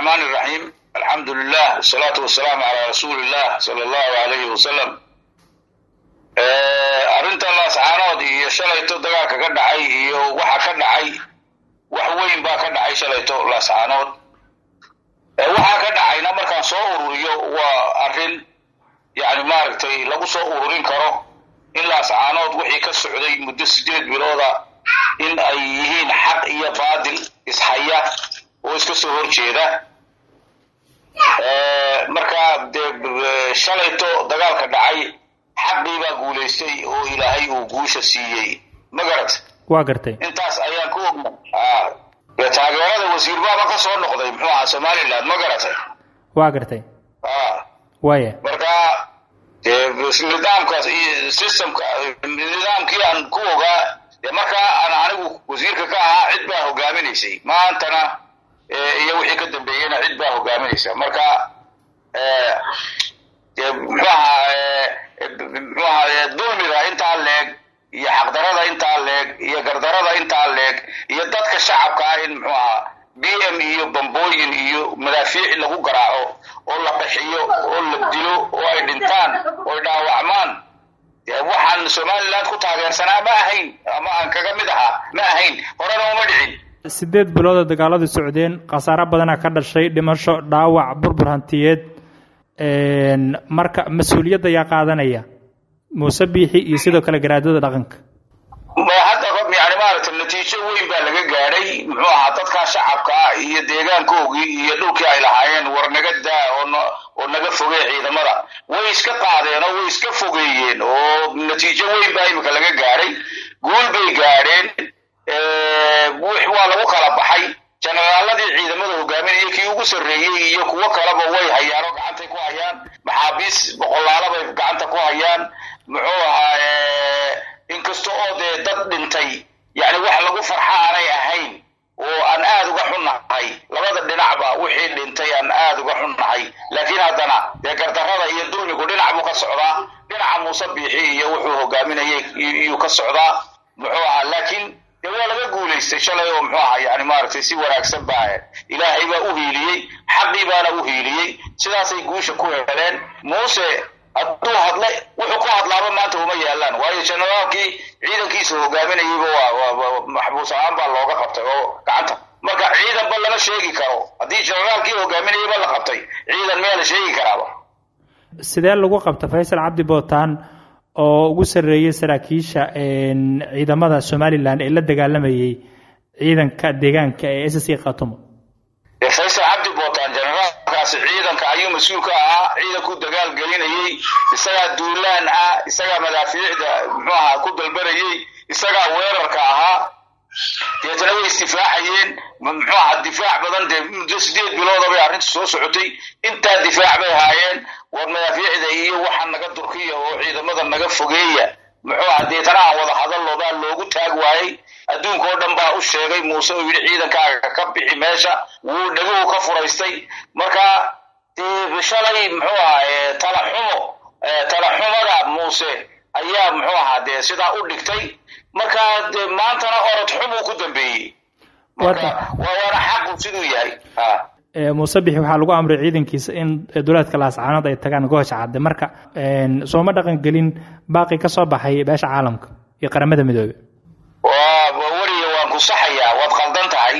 الرحمن الرحيم الحمد لله والصلاة والسلام على رسول الله صلى الله عليه وسلم arrinta laascaanood iyo shalayto dagaalka ka dhacay iyo waxa ka dhacay wax weyn baa ka dhacay shalayto laascaanood waxa ka dhacayna markaan soo ururiyo waa arrin yani maaragtay lagu soo ururin karo in laascaanood wixii ka socday muddo sideed bilooda in ay yihiin xaq iyo baadil ishaya oo iska soo horjeeda marka dee shalayto dagaalka dhacay xaqii baa guulaystay oo ilaahay uu guusha siiyey ma garat waa gartay intaas ayaan ku ogna dee taageerada wasiir baaba ka soo noqday muxuu ahaa somaliland ma garatay waa gartay waaya marka nidaamkaas iyo systemka nidaamkii aan ku ogaa dee markaa aan anigu wasiirka ka ahaa cid baa hogaaminaysay maantana iyo wixii ka dambeeyeyna cid baa hogaaminaysa marka dee muxuu ahaa muxuu ahaa dulmiga intaa leeg iyo xaqdarada intaa leeg iyo gardarada intaa leeg iyo dadka shacabka ah in muxuu ahaa b m iyo bambooyin iyo madaafiic lagu garaaco oo la qaxiyo oo la dilo oo ay dhintaan oo ay dhaawacmaan waxaan somaliland ku taageersanaa ma ahayn ama aan kaga mid ahaa ma ahayn horena uma dhicin sideed bilooda dagaaladu socdeen khasaaro badana ka dhashay dhimasho dhaawac burbur hantiyeed marka mas-uuliyadda yaa qaadanaya muuse biixi iyo sidoo kale garaadada dhaqanka hadda yani maaragtay natiijo weyn baa laga gaadhay muxuu ahaa dadkaa shacabka ah iyo deegaankoogii iyo dhulkii ay lahaayeen war naga daa oo oo naga fogee ciidamada way iska qaadeen oo way iska fogeeyeen oo natiijo weyn baa imika laga gaadhay guul bay gaadheen waa lagu kala baxay jenaraaladii ciidamada hogaaminaya kii ugu sarreeyey iyo kuwo kaleba way hayaan oo gacantay ku hayaan maxaabiis boqolaala bay gacanta ku hayaan muxuu ahaa inkasta oo dee dad dhintay yani wax lagu farxa aanay ahayn oo aan aada uga xunnahay labada dhinacba wixii dhintay aan aada uga xunnahay laakiin haddana dee gardarrada iyo dulmigu dhinac buu ka socdaa dhinaca muuse biixi iyo wuxuu hogaaminayay iyuu ka socdaa muxuu ahaa laakiin dee waa laga guulaystay shalay oo muxuu ahaa yani maaragtay si wanaagsan baa ilaahay baa u hiiliyey xaqii baana u hiiliyey sidaasay guusha ku heleen muuse hadduu hadla wuxuu ku hadlaaba maanta uma yaalaan waayo generaalkii ciidankiisa hogaaminayayba waa maxbuus ahaan baa looga qabtay oo gacanta marka ciidanba lama sheegi karo haddii generaalkii hogaaminayayba la qabtay ciidan miyaa la sheegi karaaba sidee lagu qabta faysal cabdi bootaan oo ugu sarreeyey saraakiisha ciidamada somalilan ee la dagaalamayay ciidanka deegaanka ee s c khatumo faysal cabdi bootaan generaalkaasi ciidanka ayuu mas-uul ka ahaa ciidankuu dagaal gelinayey isagaa duulaan ah isagaa madaafiicda muxuu ahaa ku dalbanayey isagaa weerarka ahaa deetana way isdifaacayeen muxuu ahaa difaac badan dee muddo sideed bilooda bay arrinta soo socotay intaa difaac bay haayeen war madaafiicda iyo waxa naga durkiya oo ciidamada naga fogeeya muxuu ahaa deetana aan wada hadallo baa loogu taag waayey adduunka oo dhan baa u sheegay muuse oo yidhi ciidankaaga ka bixi meesha wuu dhaguhu ka furaystay marka dee shalay muxuu ahaa talaxumo talaxumada muuse ayaa muxuu ahaa dee sidaa u dhigtay marka dee maantana orod xumuu ku dambeeyey marka waa waana xaqu siduu yahay muuse bixi waxaa lagu amray ciidankiisa in duleedka laascaanood ay tagaan goosha cadde marka sooma dhaqan gelin baaqi ka soo baxay beesha caalamka iyo qaramada midoobe weliya waan ku saxayaa waad qaldan tahay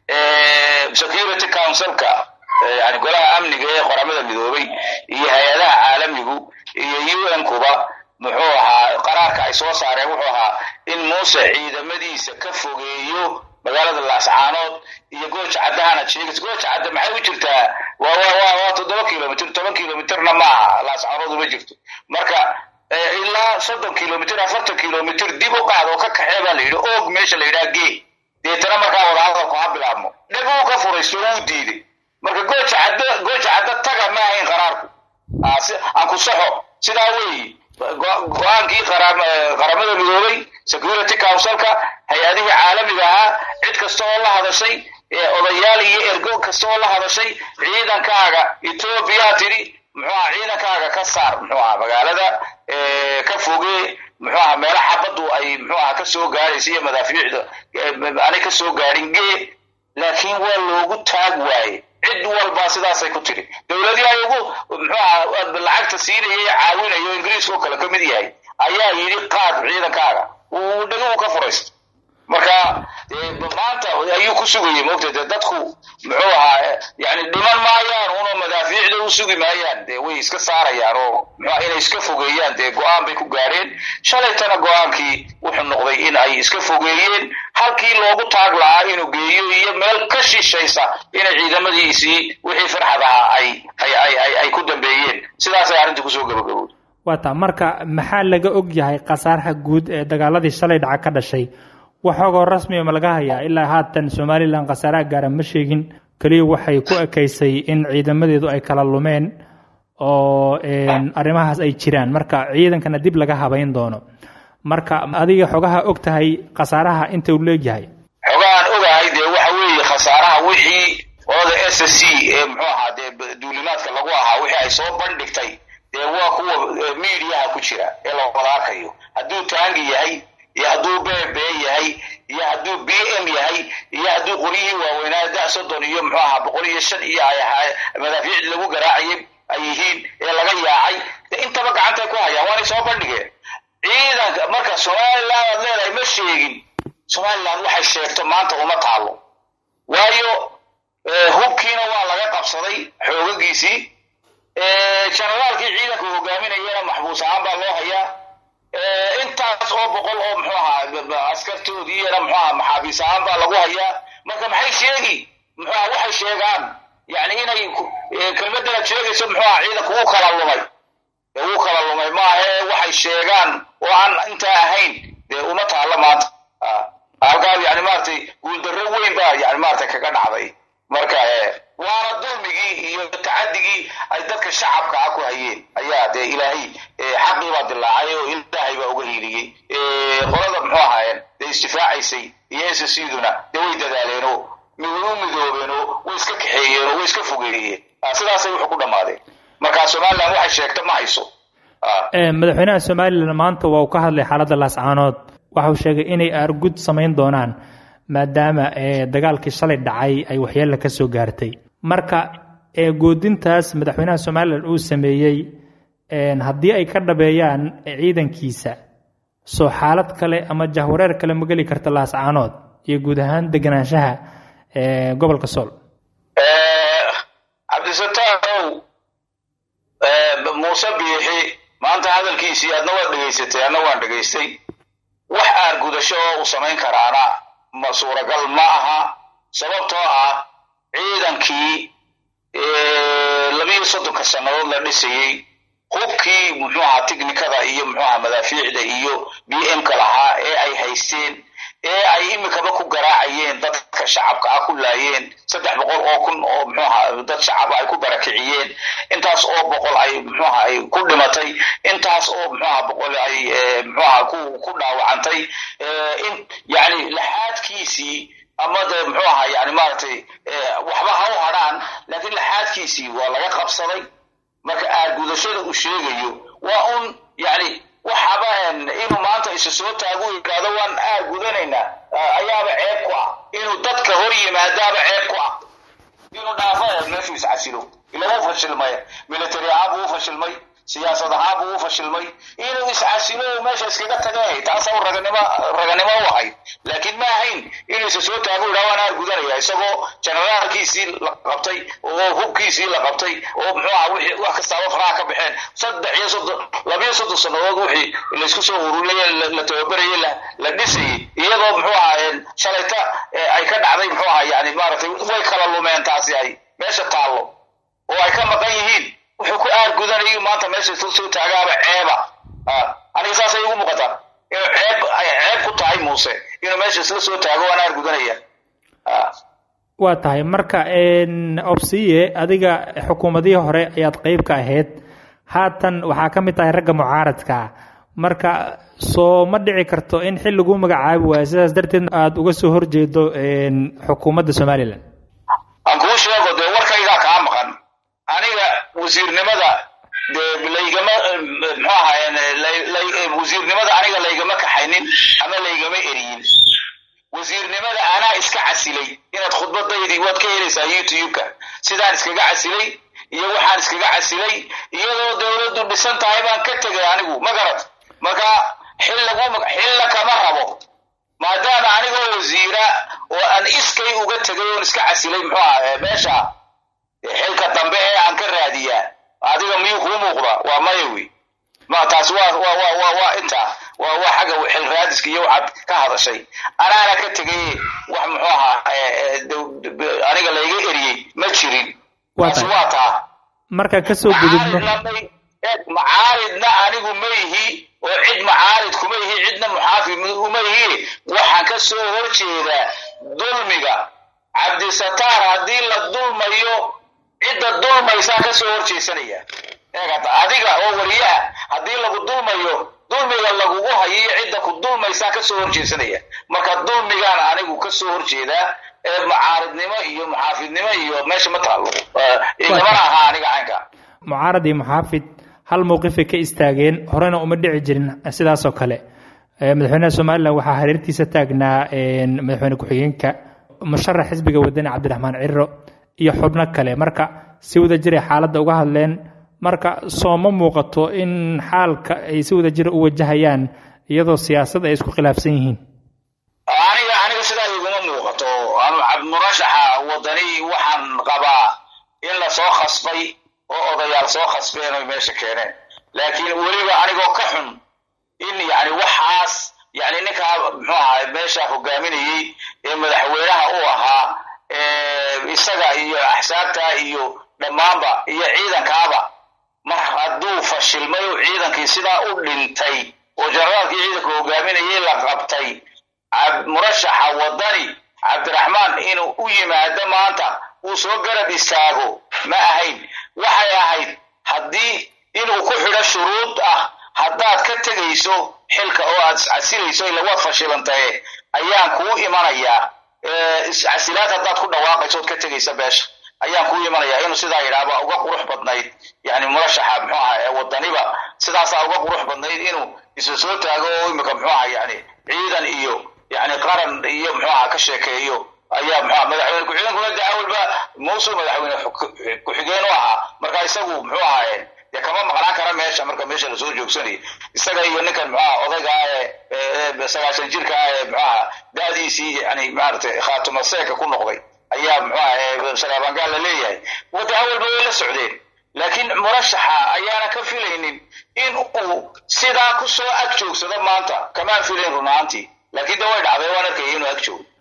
security councilka yani golaha amniga ee qoramada midoobay iyo hay-adaha caalamigu iyo u n kuba muxuu ahaa qaraarka ay soo saareen wuxuu ahaa in muuse ciidamadiisa ka fogeeyo magaalada laascaanood iyo gooja caddahana sheegis gooja cadde maxay u jirtaa waa waa waa toddoba kilomitr toban kilomitrna maaha laascaanood uma jirto marka ilaa soddon kilomitr afartan kilomitr dib u qaad oo ka kaxee baa la yidhi oog meesha la yidhaha gee deetana markaa wadahadalku ha bilaabmo dhaguu ka furaysto wuu diiday marka gooja cadde gooja cadde taga ma ahayn qaraarku aan ku saxo sidaa weeyi go-aankii qaramada midoobay security councilka hay-adihii caalamiga ahaa cid kasta oo la hadashay odayaal iyo ergo kasta oo la hadashay ciidankaaga etoobiya tidhi muxuu aha ciidankaaga ka saar muxuu aha magaalada ka foge muxuu aha meelo xabaddu ay muxuu aha kasoo gaadhaysa iyo madaafiicda aanay kasoo gaadhin gee laakiin waa loogu taag waaye cid walba baa sidaasay ku tiri dowladii ay ugu muxuu aha lacagta siinaya ee caawinayo ingiriiska oo kale ka mid yahay ayaa yidhi qaad ciidankaaga uu dhaguhu ka furaysta marka maanta ayuu ku sugayay moogta dee dadku muxuu ahaa yani dhiman maayaan uno madaafiicda u sugi maayaan dee way iska saarayaan oo muxua inay iska fogeeyaan dee go-aan bay ku gaadheen shalaytana go-aankii wuxuu noqday in ay iska fogeeyeen halkii loogu taag lahaa inuu geeyo iyo meel ka shishaysa inay ciidamadiisii wixii farxad ahaa ay ay ay ay ku dambeeyeen sidaasay arrintii kusoo gabagabowday waata marka maxaa laga og yahay khasaaraha guud ee dagaaladii shalay dhaca ka dhashay waxoogoo rasmiya ma laga hayaa ilaa haatan somalilan khasaaraha gaara ma sheegin keliya waxay ku ekaysay in ciidamadeedu ay kala lumeen oo arrimahaas ay jiraan marka ciidankana dib laga habayn doono marka adiga xogaha og tahay khasaaraha inta uu leegyahay xogahaan ogahay dee waxa weeye khasaaraha wixii qolada s c ee muxuu ahaa dee duulimaadka lagu ahaa wixii ay soo bandhigtay dee waa kuwa mediaha ku jira ee la wada arkayo hadduu taangi yahay iyo hadduu bb yahay iyo hadduu b m yahay iyo hadduu qoryihii waaweynaa da soddon iyo muxuu ahaa boqol iyo shan iyo ay ahaa madaafiicdi lagu garaacayay ay yihiin ee laga yaacay de intaba gacantay ku hayaan waanay soo bandhigeen ciidanka marka somaliland aad leedahay ma sheegin somaliland waxay sheegto maanta uma taalo waayo hubkiina waa laga qabsaday xoogagiisii generaalkii ciidanka hogaaminayana maxbuus ahaan baa loo hayaa intaas oo boqol oo muxuu ahaa askartoodiina muxuu ahaa maxaabiis ahaan baa lagu hayaa marka maxay sheegi muxuu ahaa waxay sheegaan yani inay kelmadanaad sheegayso muxuu ahaa ciidanku wuu kala lumay wuu kala lumay maahe waxay sheegaan oo aan intaa ahayn dee uma taalla maanta halkaa yani maaragtay guuldarro weyn baa yani maaragtay kaga dhacday marka waana dulmigii iyo tacadigii ay dadka shacabka ah ku hayeen ayaa dee ilaahay xaqii baa dilaacay oo ilaahay baa uga hiiliyey qolada muxuu ahaayeen dee isdifaacaysay iyo ssduna dee way dadaaleenoo u midoobeenoo way iska kaxeeyeenoo way iska fogeeyeen sidaasay wuxuu ku dhammaadeen marka somaliland waxay sheegta ma hayso madaxweynaha somalilan maanta waa uu ka hadlay xaaladda laascaanood waxa uu sheegay inay aargud samayn doonaan maadaama dagaalkii shalay dhacay ay waxyeella ka soo gaartay marka goodintaas madaxweynaha somalilan uu sameeyey haddii ay ka dhabeeyaan ciidankiisa soo xaalad kale ama jahwareer kale ma geli karta laascaanood iyo guud ahaan deganaanshaha gobolka sool cabdisataanow muuse biixi maanta hadalkiisii adna waad dhegaysatay adna waan dhegaystay wax aargudasho oo uu samayn karaana ma suuragal ma aha sababtoo ah ciidankii labiyo soddonka sannadood la dhisayey hubkii muxuu ahaa tiknikada iyo muxuu ahaa madaafiicda iyo b m-ka lahaa ee ay haysteen ee ay imikaba ku garaacayeen dadka shacabka ah ku laayeen saddex boqol oo kun oo muxuu ahaa dad shacab ay ku barakiciyeen intaas oo boqol ay muxuu ahaa ay ku dhimatay intaas oo muxuu ahaa boqol ay muxuu ahaa ku ku dhaawacantay in yani laxaadkiisii ama de muxuu ahaa yani maaragtay waxba ha u hadhaan laakiin laxaadkiisii waa laga qabsaday marka aargudashada uu sheegayo waa un yani waxaba inuu maanta isa soo taago yidhaahdo waan aargudanaynaa ayaaba ceeb ku ah inuu dadka hor yimaadaaba ceeb ku ah inuu dhaafo meeshuu iscasilo ilama u fashilmay military ahaan buu u fashilmay siyaasad ahaan buu u fashilmay inuu iscasilo meesha iskaga tagay taasa raganimo raganimo u ahayd laakiin ma ahayn inuu isa soo taago yidhaha waan aargudanaya isagoo generaalkiisii la qabtay oo hubkiisii la qabtay oo muxuu aha wixii wax kastaaba faraha ka baxeen saddex iyo soddon labiyo soddon sannadood wixii laysku soo ururiyay la tababarayay la dhisayay iyadoo muxuu ahaa shalayta ay ka dhacday muxuu ahaa yani maaragtay way kala lumeen taasi ay meesha taallo oo ay ka maqan yihiin wuxuu ku aargudanayo maanta meesha isla soo taagaaba ceeba aniga saasay igu muuqataa inuu ceeb ay ceeb ku tahay muuse inuu meesha isla soo taago waan aargudanaya waa tahay marka obsiye adiga xukuumadihii hore ayaad qeyb ka ahayd haatan waxaa ka mid tahay ragga mucaaradka marka soo ma dhici karto in xil lagu magacaabi waayo sidaas darteed aada uga soo horjeedo xukuumadda somalilan aan kuu sheego dee warkaygaa kaa maqan aniga wasiirnimada dee laygama muxuu ahaayeen wasiirnimada aniga laygama kaxaynin ama laygama eriyin wasiirnimada anaa iska casilay inaad khudbadaydii waad ka helaysaa youtube-ka sidaan iskaga casilay iyo waxaan iskaga casilay iyadoo dowladdu dhisan tahay baan ka tegay anigu ma garad marka xil lagu xilla kama rabo maadaama anigoo wasiira oo aan iskay uga tegay oon iska casilay muxuu aha meesha xilka dambe ee aan ka raadiyaa adiga miyuu kuu muuqda waa maya wey ma taas waa waa waa waa waa intaa waa waa xagga xil raadiska iyo waxaad ka hadashay anaana ka tegay wax muxuu ahaa aniga layga eriyey ma jirin taas waa taa marka kasoo gudubno macaaridna anigu ma ihi oo cid macaarid kuma ihi cidna muxaafid uma ihi waxaan ka soo horjeedaa dulmiga cabdisataar haddii la dulmayo cidda dulmaysaa ka soo horjeesanaya eegata adiga oo wariyaha haddii lagu dulmayo dulmiga lagugu hayo iyo cidda ku dulmaysaa ka soo horjeesanaya marka dulmigaan anigu ka soo horjeedaa ee macaaridnimo iyo muxaafidnimo iyo meesha ma taalo igamana ahaa aniga caynka mucaarad iyo muxaafid hal mowqifay ka istaageen horena uma dhici jirin sidaasoo kale madaxweynaha somalilan waxaa hareertiisa taagnaa madaxweyne ku-xigeenka musharax xisbiga wadani cabdiraxmaan ciro iyo xubno kale marka si wada jiray xaaladda uga hadleen marka sooma muuqato in xaalka ay si wada jira u wajahayaan iyadoo siyaasad ay isku khilaafsan yihiin aniga aniga sidaa iguma muuqato murashaxa wadani waxaan qabaa in lasoo khasbay oo odayaal soo khasbeen oy meesha keeneen laakiin weliba anigoo ka xun in yani waxaas yani ninkaa muxuu ahaa meesha hogaaminayey ee madaxweynaha u ahaa isaga iyo axsaabta iyo dhammaanba iyo ciidankaaba mar hadduu fashilmay oo ciidankii sidaa u dhintay oo generaalkii ciidanka hogaaminayay la qabtay murashaxa wadani cabdiraxmaan inuu u yimaado maanta uu soo garab istaago ma ahayn waxay ahayd haddii inuu ku xidho shuruud ah haddaad ka tegayso xilka oo aad iscasilayso ila waad fashilantaye ayaan kuu imanayaa iscasilaad haddaad ku dhawaaqayso ood ka tegaysa beesha ayaan kuu imanayaa inuu sidaa yidhaahba uga qurux badnayd yani murashaxa muxuu aha ee wadaniba sidaasaa uga qurux badnayd inuu isa soo taago oo imika muxuu aha yani ciidan iyo yani qaran iyo muxuu aha ka sheekeeyo ayaa muxua madaxweyne ku-xigeenkuna de awalba muusul madaxweyne ku-xigeen u ahaa marka isagu muxuu ahaaye dee kama maqnaan kara meesha marka meesha lasoo joogsanayo isaga iyo ninkan muxuaha odayga ee sagaashan jirka ah ee muxuaha da-diisii yani maaragtay khaatumaseeka ku noqday ayaa muxuaha saraabangaal la leeyahay wada awalba way la socdeen laakiin murashaxa ayaana ka filaynin in uu sidaa kusoo ag joogsado maanta kamaan filayn run ahaantii laakiin de way dhacday waan arkaya inuu ag joogo